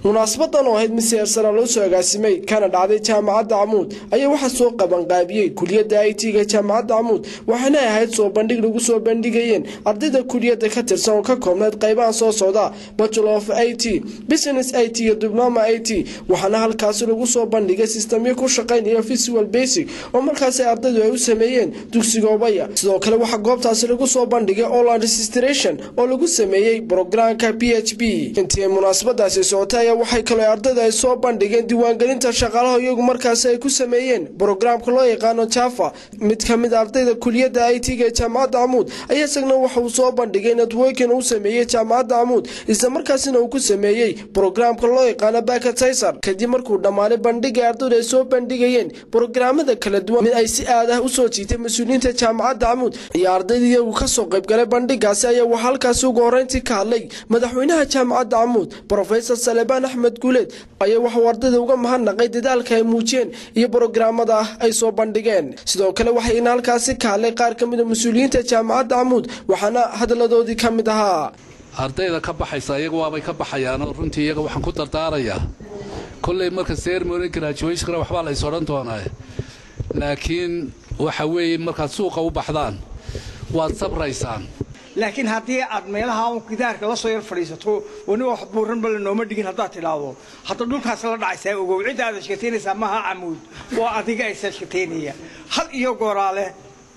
munaasabadan oo ahayd mid seersana loo soo agaasimay kana dhacday jaamacadda camuud ayaa waxaa soo qabanqaabiyey kuliyadda i t ga jaamacadda camuud waxaana ahayd soo bandhig lagu soo bandhigayeen ardayda kuliyadda ka tirsan oo ka koobneyd qaybahan soo socda bachelor of i t business i t iyo diploma i t waxaana halkaasi lagu soo bandhigay sistamyo ku shaqaynaya visual basic oo markaasi ardaydu ay u sameeyeen dugsiga obaya sidoo kale waxaa goobtaasi lagu soo bandhigay online registration oo lagu sameeyey brograamka p h b intii ay munaasabadaasi socotay ayaa waxay kaloo ardayda ay soo bandhigeen diiwaangelinta shaqaalaha iyagu markaasi ay ku sameeyeen brograamka loo yaqaano java mid ka mid ardayda kuliyadda i t ga ee jaamacadda camuud ayaa isagna waxa uu soo bandhigay networkin uu sameeyey jaamacadda camuud isla markaasina uu ku sameeyey brograamka loo yaqaano bakatiser kadib markuu dhammaaday bandhiga ardaydu ay soo bandhigayeen brograamada kala duwan mid ay si aad ah usoo jiitay mas-uuliyiinta jaamacadda camuud iyo ardayda iyagu kasoo qaybgalay bandhigaasi ayaa waxaa halkaasi ugu horreyntii ka hadlay madaxweynaha jaamacadda camuud brofesor salebaan axmed guuleed ayaa waxauu ardayda uga mahadnaqay dadaalka ay muujiyeen iyo brograamada ay soo bandhigeen sidoo kale waxayna halkaasi ka hadlay qaar ka mid a mas-uuliyiinta jaamacadda camuud waxaana hadaladoodii ka mid ahaa ardayda ka baxaysa iyaga waabay ka baxayaanoo runtii iyaga waxaan ku dardaarayaa kolley marka sermony graduationkana waxbaa la is odhan doonaa laakiin waxa weeye markaad suuqa u baxdaan waad sabraysaan laakiin haddii aad meelaha un gidaarka la soo yar fadhiisato wani wax buuranba la nooma dhigin haddaad tidhaahdo hadda dhulkaas la dhacaysaa ogow cidda aad ashkataynaysaa maaha camuud waa adiga ay ashkataynaya had iyo gooraale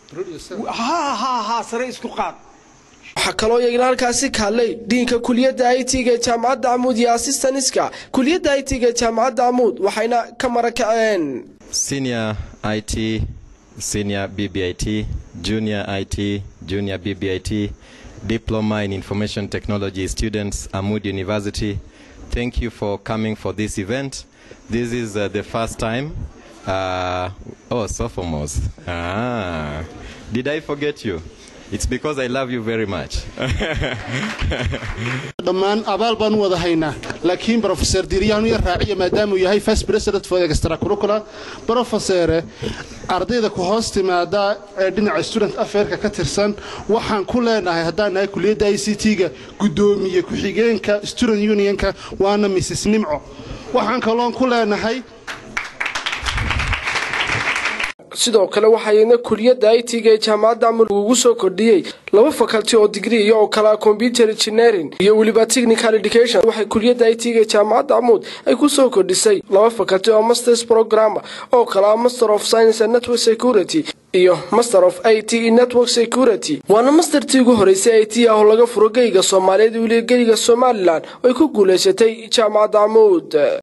ha ha ha sare isku qaad waxaa kaloo iyagna halkaasi ka hadlay diinka kuliyadda i t ga ee jaamacadda camuud iyo assistaniska kuliyadda i t ga ee jaamacadda camuud waxayna ka marakaceen senior it senior bbit junior it junior bbit diploma in information technology students amud university thank you for coming for this event this is uh, the first time uh, oh sophomores ah did i forget you It's because I love you very much. dhammaan abaal baan u wada haynaa laakiin brofeser diryaanu yar raaciya maadaamuu yahay first president for extracurricular brofesere ardayda ku hoos timaada ee dhinaca student affairka ka tirsan waxaan ku leenahay haddaan nahay kuliyadda i c t-ga guddoomiye ku-xigeenka student unionka waana mrs nimco waxaan kaloon ku leenahay sidoo kale waxaayna kuliyadda i t ga ee jaamacadda camuud ugu soo kordhiyey laba faculty oo digri iyo oo kale computer engineering iyo weliba technical education waxay kuliyadda i t ga ee jaamacadda camuud ay ku soo kordhisay laba faculty oo masters programmer oo kale ah master of science and network security iyo master of i t network security waana mastertii ugu horeysay i t ah oo laga furo geyga soomaaliyeed weliya geyga somalilan oo ay ku guulaysatay jaamacadda camuud